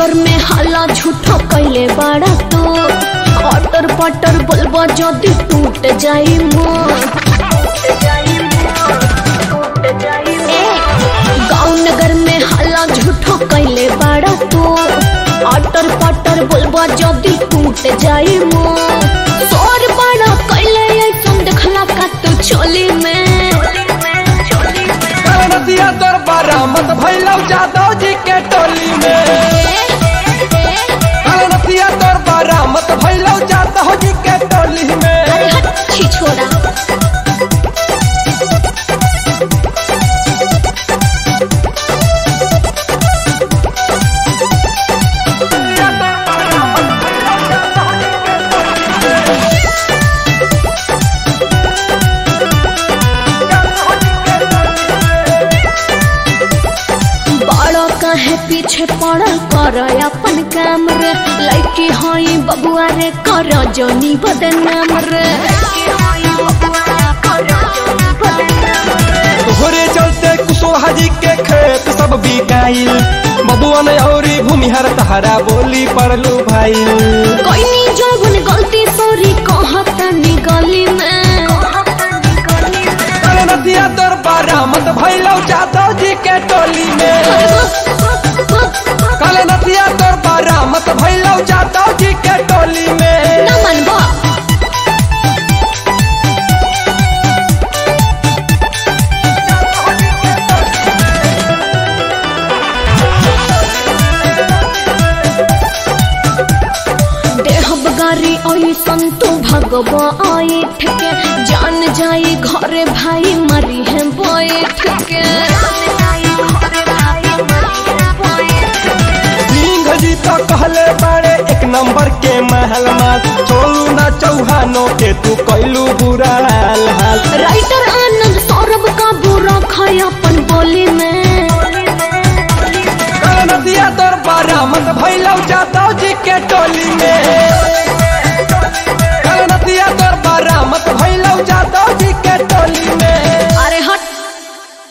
नगर में हल्ला झूठो कैले बाड़ा तो अटर पटर बोलबो जदी टूट जाई मोर ए, गाँव नगर में हल्ला झूठो कैले बाड़ा तो अटर पटर बोलबो जदी टूट जाई मोर तोर बड़ा कैले ऐसन देखला का तू चोली में नदिया तोर बरामद भैलौ जादव जी के टोली में नदिया तोर बरामद भैलौ जादव जी के टोली में अरे हट छी छोड़ा बड़ो काहे पीछे पड़ल कर अपन काम रे लड़की हई बबुआ रे कर जोनी बदनाम रे तोहरे चलते कुशवाहा जी के खेत सब बिकाइल बबुअन औरी भूमिहर तहरा बोली पड़लू भाई कोई नी जोगुन गलती सॉरी कहता नी गली में नदिया तोर बरामद भैलौ जादव जी के टोली में काले नदिया तोर बरामद भैलौ जादव जी के टोली में न मनबो देहब गारी ऐसन तो भगवा ऐठ के जान जाई घरे भाई मरी है बैठ के सिंह जी तो कहले बारे एक नंबर के महल माल छोड़ू ना चौहानो के तू कैलू बुरा हाल हाल राइटर आनंद सौरभ का बुरा खाया अपन बोली में काले नदिया तोर बरामद भैलौ जादव जी के टोली में